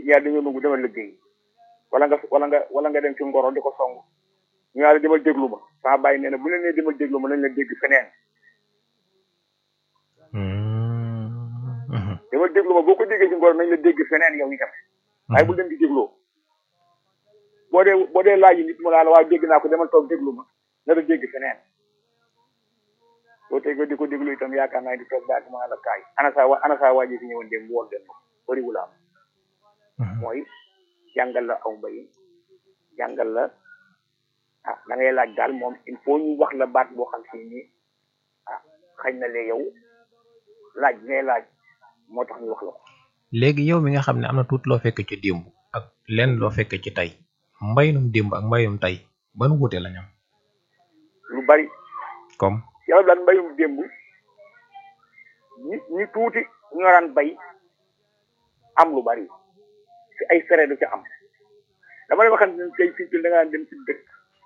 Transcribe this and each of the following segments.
yaa dañoo nangu demal liggéey wala nga wala nga wala nga dem ci ngoro di ko song ñu naa la demal déglu ma sama bàyyi nee na bu leen nee demal déglu ma nañ la dégg feneen demal déglu ma boo ko déggee ci ngoro nañ la dégg feneen yow itam waaye bu dem di dégloo boo dee boo dee laaj nit mu laa la waaye dégg naa ko demal toog déglu ma na la dégg feneen boo tegee di ko déglu itam yaakaar naa di toog daal ma la kaay ana saa wa ana saa waa ji fi ñëwoon dem woon dem bëriwul am mooy jàngal la aw mbay jàngal la ah da ngay laaj daal moom il faut ñu wax la baat boo xam si ni ah xañ na lee yow laaj ngay laaj moo tax ñu wax la ko léegi yow mi nga xam ne am na tuuti loo fekk ci démb ak lenn loo fekk ci tey mbayum démb ak mbayum tey ban wuute la ñam lu bari comme yàlla daan mbayum démb ñi ñi tuuti ñoo daan bay am lu bari ci ay fere du ci am dama lay waxante ne tey fii ci da ngaa dem ci dëkk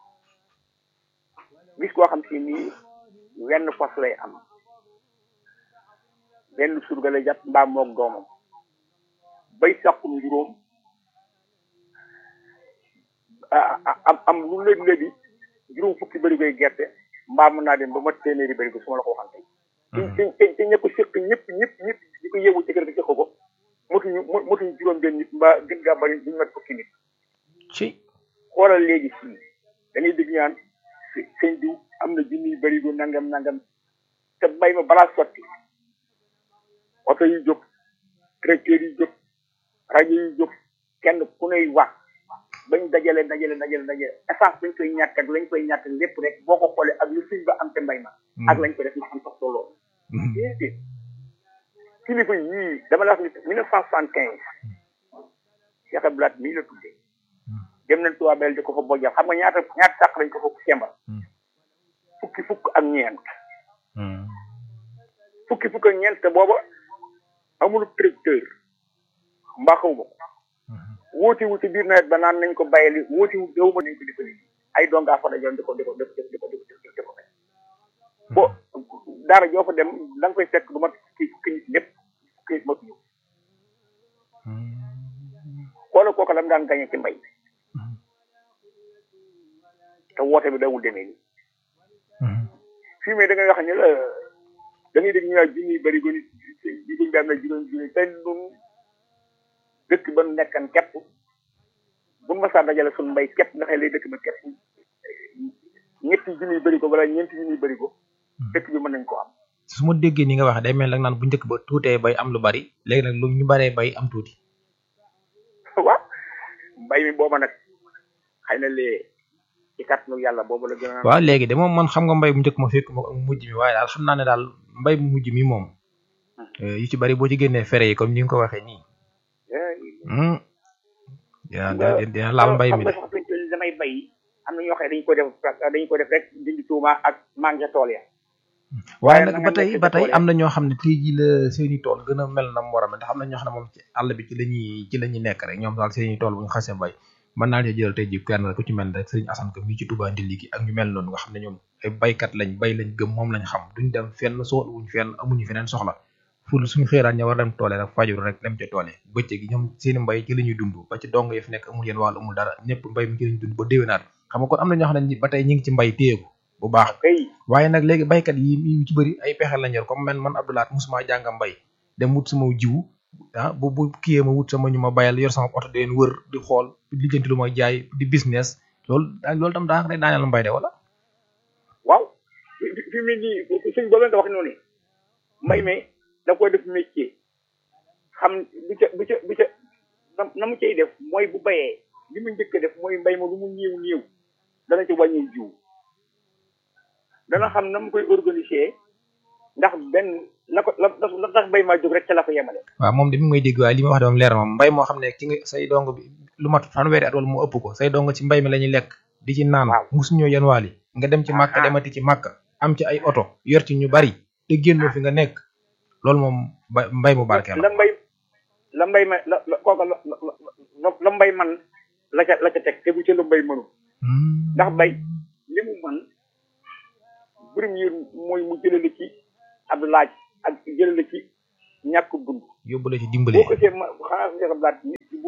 gis koo xam si nii wenn fas lay am benn surga lay jàpp mbaam moog doomam bay sàqum juróom am am lu léegi léegi juróom fukki bëri koy gerte mbaa mën naa dem ba mat téeméeri bëri ko su ma la ko waxante te te te ña ko séq ñëpp ñëpp ñëpp di ko yeewu ci kër gi séq ko motuñu motuñu juróom benn nit mbaa gën gaa bari duñu mat fukki nit ci xoolal léegi fii da ngay dégg ñaan sëñ diw am na junniy bëri ko nangam nangam te bay ma balaa sotti oto yi jóg tracteur yi jóg rajo yi jóg kenn ku ney wax bañ dajale dajale dajale dajale essence bañ koy ñàkk ak lañ koy ñàkk lépp rek boo ko xoolee ak lu suñ ba am te mbay ma ak lañ ko def ma am sax tolloo déedéet kilifa yii dama la wax ni mille neuf cent soixante quinze Cheikh Abdoulaye mii la tuddee dem nañ Touba Belel di ko fa bojjal xam nga ñaata ñaata sàq lañ ko fa sembal fukki fukk ak ñeent fukki fukk ak ñeent te booba amul tracteur mbaa xaw ma ko wóoti wu ci biir nawet ba naan nañ ko bàyyili wóoti wu déw ma nañ ko defali ay dongaa fa dajoon di ko di ko di ko di ko di ko di ko bo daara joo fa dem da nga koy fekk du mat fukki fukki nit ñëpp fukki nit matuñu xoolal kooku la mu daan gañe ci mbay te woote bi dawul demee nii fii mais da ngay wax ne la da ngay dégg ñu naan junni bëri ko nit bi ko am na juróom junni te nun dëkk ba nu nekkan képp bu ma saa dajale suñu mbay képp nga xam lay dëkk ba képp ñetti junni bëri ko wala ñeenti junni bëri ko dëkk bi mën nañ ko am su ma déggee ni nga wax day mel nag naan bu njëkk ba tuutee bay am lu bari léegi nag lu ñu baree bay am tuuti waaw mbay mi booba nag xëy na lee ci kàttanu yàlla boobu la gën a waaw léegi de moom man xam nga mbay bu njëkk ma fekk ma ak mujj mi waaye daal xam naa ne daal mbay bu mujj mi moom yu ci bari boo ci génnee fere yi comme ni nga ko waxee nii dina dina laal mbay mi de xam nga sax damay bay am na ñoo xam ne dañu ko def dañu ko def rek dindi tuuma ak manqué tool ya waaye nag ba tey ba tey am na ñoo xam ne tey jii la seeni tool gën a mel na mu war a mel ndax am na ñoo xam ne moom ci àll bi ci la ñuy ci la ñuy nekk rek ñoom daal seeni tool bu ñu xasee bay mën naa leen jëlal tey jii kenn ku ci mel rek sëriñ Assane ko mii ci Touba Ndilli gi ak ñu mel noonu nga xam ne ñoom ay baykat lañ bay lañ gëm moom lañ xam duñ dem fenn soxla wuñ fenn amuñu feneen soxla ful suñu xëyraan ña war dem toole rek fajuru rek dem ca toole bëccëg gi ñoom seeni mbay ci la ñuy dund ba ci dong yi fi nekk amul yéen wàll amul dara ñëpp mbay mi ci lañuy dund ba déwénaat xam nga kon am na ñoo xam ne ba tey ñi ngi ci mbay téyeku bu baax waaye nag léegi baykat yi yu ci bëri ay pexe lañ yor comme man man Abdoulaat musuma jànga mbay dem wut sama jiwu ah bu bu kiyee ma wut sama ñu ma bayal yor sama oto di leen wër di xool lijjanti lu may jaay di business loolu loolu tam daa day daaneel mbay de wala waaw fi mu nii suñ boobu nga wax noonu mbay mi da koy def métier xam bu ca bu ca bu ca na mu cay def mooy bu bayee li mu njëkk def mooy mbay ma lu mu néew néew dana ci wàññi jiw dana xam na mu koy organiser ndax benn la ko la la tax mbay maa jóg rek ca la ko yemale. waaw moom de mi may dégg waaye li ma wax de moom leer na moom mbay moo xam ne ci nga say dong bi lu mat fanweeri at wala mu ëpp ko say dong ci mbay mi la ñuy lekk di ci naan. waaw musuñoo yan waali nga dem ci màkk demati ci màkk am ci ay oto yor ci ñu bari te génnoo fi nga nekk loolu moom ba mbay mu barkeel la mbay la mbay ma la la kooka la la la mbay man la ca la ca teg te bu ca la mbay mënu ndax mbay li mu man premier mooy mu jëlale ci ab laaj ak jëlale ci ñàkk dund yóbbu la ci dimbale boo ko see ma xanaa su njëkk laaj nit ki bu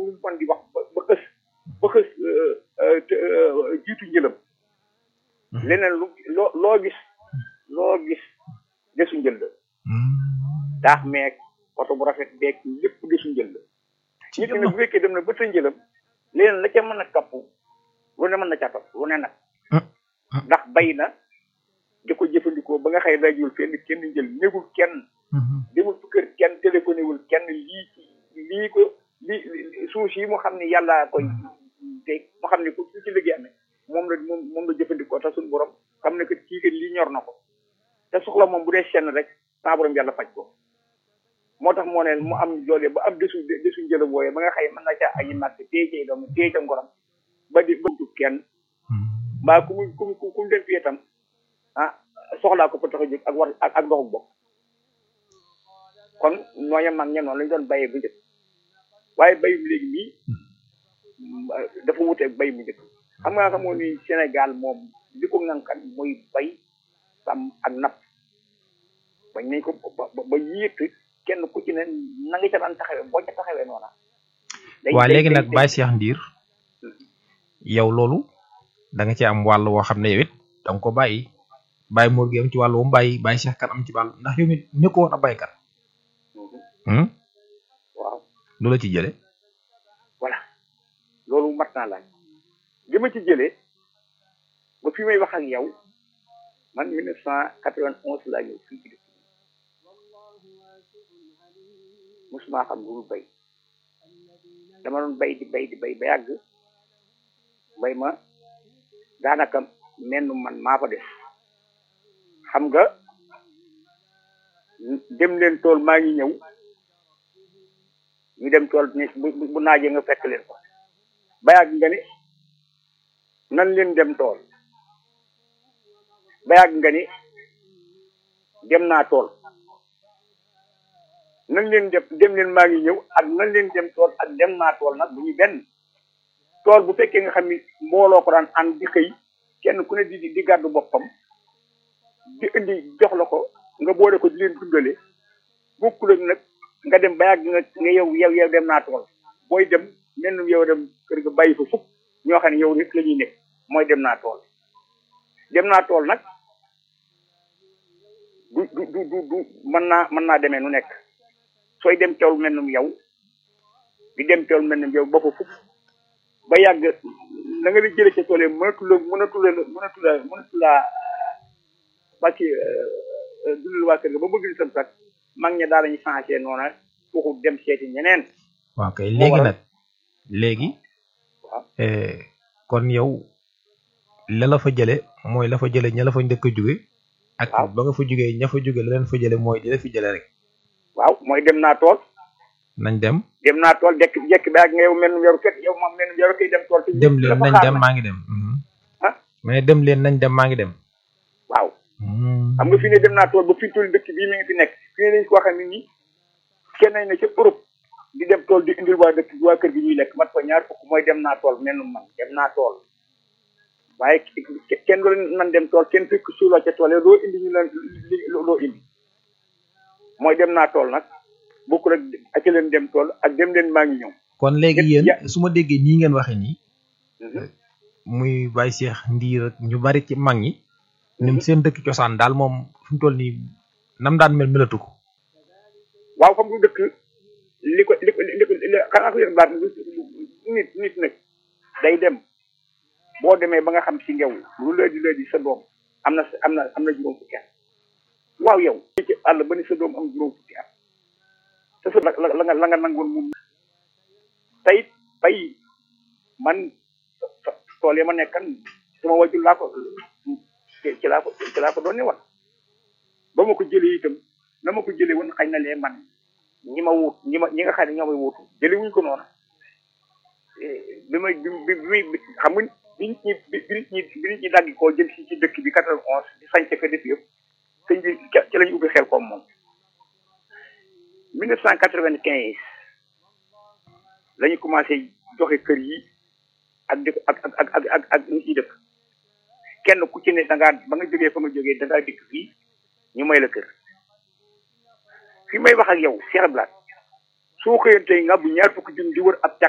ñu mën di wax ba ba xës ba xës jiitu njëlam leneen lu loo loo gis loo gis desu njël la daax meeg oto bu rafet beeg lépp desu njël la nit nag bu fekkee dem na ba sa njëlam leneen la ca mën a kapp lu ne mën na ca topp lu ne nag ndax bay na di ko jëfandikoo ba nga xëy dajul fenn kenn njël négul kenn demul fu kër kenn téléphoné wul kenn lii lii ko lii suuf yi mu xam ne yàlla koy te mu xam ne ko su ci liggéey amee moom la moom moom la jëfandikoo te suñu borom xam ne que kii kat lii ñor na ko te soxla moom bu dee senn rek saa borom yàlla faj ko moo tax moo ne mu am doole ba am desu desu njëlam wooye ba nga xëy mën na ca aji màgg téye cay doom téye ca ngoram ba di bëgg kenn mbaa ku mu ku mu ku mu dem fii itam ah soxlaa ko fa tax a jóg ak war ak ak doxu bokk kon ñooñu mag ña noonu lañ doon bayee bu njëkk waaye bay bu léegi nii dafa wuteeg bay bu njëkk xam nga xamoo ni Sénégal moom li ko ŋànkan muy bay sàmm ak napp bañ nañ ko ba ba yéet kenn ku ci ne na nga ca daan taxawee boo ca taxawee noona waa léegi nag Baye Cheikh Ndir yow loolu da nga ci am wàll woo xam ne yow it da nga ko bàyyi bàyyi Mor gi am ci wàll wu mu bàyyi Baye Cheikh kan am ci wàll ndax yow it nekkoo woon a baykat waaw lu la ci jële voilà loolu mat naa laaj li ma ci jëlee ba fi may wax ak yow man mille neuf cent quatre-vingt-onze laa ñëw fii ci dëkk musuma xam lu bay dama doon bay di bay di bay ba yàgg bay ma daanaka menn man maa fa def xam nga dem leen tool maa ngi ñëw ñu dem tool bu naajee nga fekk leen ko ba yàgg nga ni nan leen dem tool ba yàgg nga ni dem naa tool nan leen dem dem leen maa ngi ñëw ak nan leen dem tool ak dem naa tool nag bu ñu benn tool bu fekkee nga xam ni mbooloo ko daan ànd di xëy kenn ku ne di di gàddu boppam di indi jox la ko nga boole ko di leen dundale bokkul ak nag nga dem ba yàgg nga nga yow yow yow dem naa tool booy dem mel ni yow dem kër ga bàyyi fa fukk ñoo xam ne yow rek la ñuy nekk mooy dem naa tool dem naa tool nag du du du du du mën naa mën naa demee nu nekk sooy dem tool mel ni yow di dem tool mel ni yow ba fa fukk ba yàgg na nga la jëlee ca tool yi mënatu la mënatu la mënatu la mënatu la parce que dundal waa kër ga ba bëgg di sam sax mag ña daal lañu changé noona foofu dem seeti ñeneen waaw kay léegi nag léegi waaw kon yow la la fa jële mooy la fa jële ña la fa njëkk a jóge ak waaw ba nga fa jógee ña fa jóge la leen fa jële mooy di la fi jële rek waaw mooy dem naa tool nañ dem dem naa tool dekk jekk bi ak nga yow mel ni yoru ket yow moom mel ni yoru koy dem tool te dem leen dafa nañ xaar dem nag. maa ngi dem mhm. ah mais dem leen nañ dem maa ngi dem waaw Mhm. xam nga fi ne dem naa tool ba fi tool dëkk bii mi ngi fi nekk fi ne dañ ko waxee nit ñi kenn nañ ne ca Europe di dem tool di indil waa dëkk waa kër gi ñuy lekk mat fa ñaar fukk mooy dem naa tool mel ni man dem naa tool waaye ke- kenn doon nan dem tool kenn fekk suuloo ca tool yi loo indi ñu leen li- loo indi mooy dem naa tool nag bokk rek ak leen dem tool ak dem leen maa ngi ñëw kon léegi Ñett yéen ya- su ma déggee nii ngeen waxe nii Mhm. muy Baye Cheikh Ndiir ak ñu bari ci mag ñi ñoom seen dëkk cosaan daal moom fi mu toll nii nam daan mel melatu ko waaw xam nga dëkk li ko li ko li ko li xanaa ko yëg baat nit nit nag day dem boo demee ba nga xam si ngew lu lëdi lëdi sa doom am na am na am na juróom fukki at waaw yow ci àll ba ni sa doom am juróom fukki at te sa la la nga la nga nangoon moom tey bay man sa- tool ya ma nekkan sama wajul laa ko ci ci laa ko ci laa ko doon ne woon ba ma ko jëlee itam na ma ko jëlee woon xañ na lee man ñi ma wut ñi ma ñi nga xam ne ñoo may wutu jëlee wuñ ko noonu bi may bi bi bi bi xam nga bi nit ñi bi bi nit ñi bi nit ñi dagg koo jëm si ci dëkk bi quatre-vingt-onze di sañce fa def yëpp sëñ bi ca ci la ñu ubbi xel koom moom. mille neuf cent quatre-vingt-quinze la ñu commencé joxe kër yi ak di ak ak ak ak ak ak nit ñi dëkk kenn ku ci ne da ngaa ba nga jógee fa nga jógee da ngaa dikk fii ñu may la kër. fi may wax ak yow Cheikh Blat soo xëyantee nga bu ñaar fukki junni di wër ab